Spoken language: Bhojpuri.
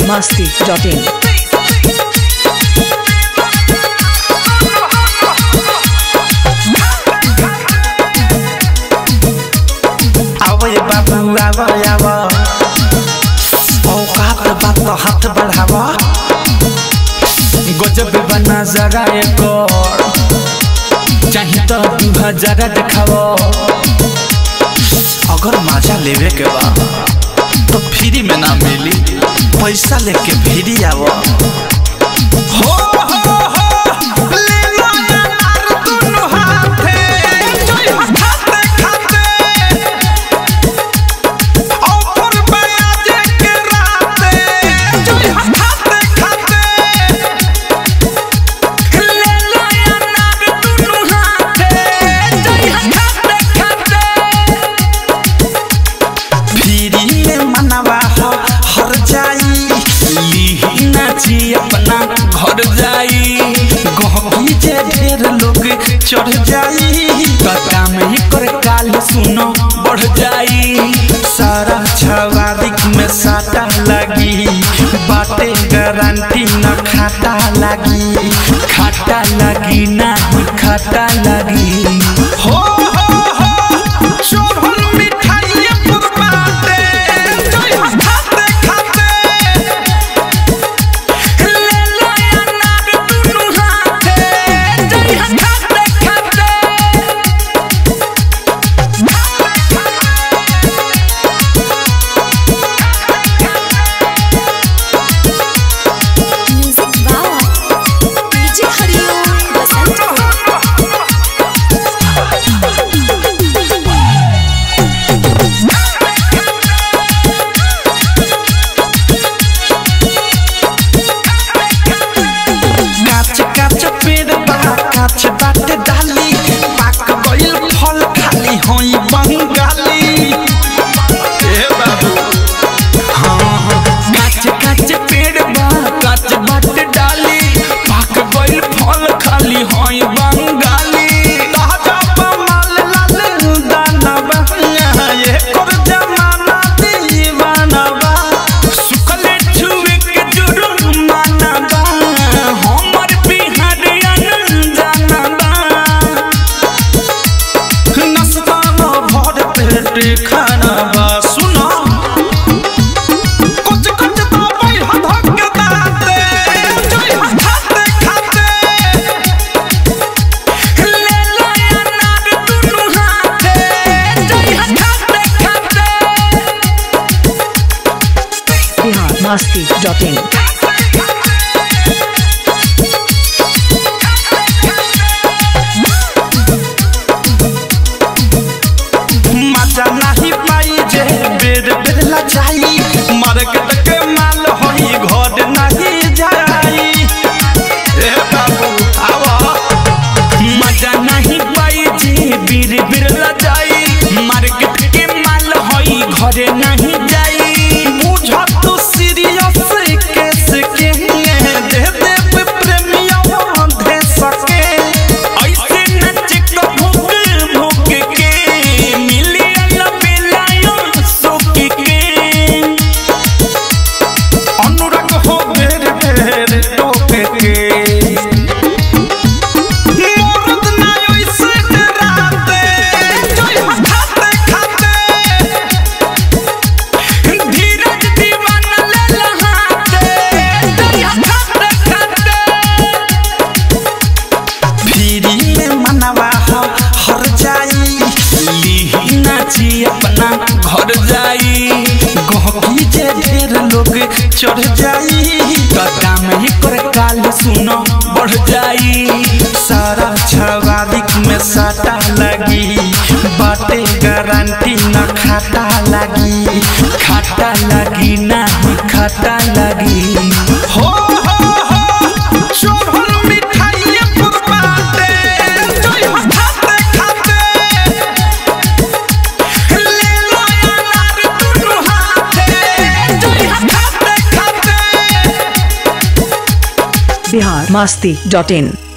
masti.in. आवय बाबू आवय आव औकात बात हाथ बढ़ाव गजब बना जरा एक चाही तो दू हजार देखाव अगर मजा लेवे के बा तो फ्री में ना मिली पैसा लेके फ्री आव हो हो हो ले लो यार दुनु हाथे जोई खाते खाते ऑफर बयाजे के राते जोई खाते खाते ले लो यार दुनु हाथे जोई खाते खाते फ्री में मनवा हो हर जाई लीही नाची अपना घर जाई गहकी जे ढेर लोग चढ़ जाई कका में ही कर काल सुनो बढ़ जाई सारा छवारिक में साटा लगी बाटे गारंटी न खाता लगी खाता लगी ना खाता लगी हो हो हो शोभन मिठाई पुरबाटे जोई खाते खाते ले लो यार दुनु हाथे जोई खाते खाते music by DJ Hariom Basant काच काच पेड़ बा काच बाटे डाली पाक गइल फल खाली होई बंगाली ए बाबू हाँ हाँ काच काच पेड़ बा काच बाटे डाली पाक गइल फल खाली होई बंगाली ताजा माल लाल दाना बा ये कर जमाना दीवाना बा सुखले छुए के जुर्माना बा हमर बिहारियन जाना बा नस्ता न भर पेट खाना बा सुनो कुछ कुछ तो भाई हधक के दाते जोई खाते खाते ले लो यार दुनु हाथे जोई खाते खाते Bihar masti.in. मजा नहीं पाई जे बेर बेर ला जाई मार्केट के माल होई घर नहीं जाई ए बाबू आवा मजा नहीं पाई जे बेर बेर ला जाई मार्केट के माल होई घर नहीं जाई बुझा तू सीरियस केस के दे दे प्रेमिया दे सके ऐसे नच को भूख भूख के मिलियन बेलायो सुख के अनुराग हो बेर बेर टोके के मोरद ना ओइसे डराते जोई खाते खाते धीरज दीवाना ले लहाते जोई खाते खाते फ्री में मनवा हो हर जाई लीही नाची अपना घर जाई गहकी जे ढेर लोग चढ़ जाई कदा में ही कर काल सुनो बढ़ जाई सारा छवारिक में साटा लगी बाटे गारंटी न खाता लगी खाता लगी ना खाता लगी हो हो हो शोभन मिठाई पुरबाटे जोई खाते खाते ले लो यार दुनु हाथे जोई खाते खाते Bihar masti.in.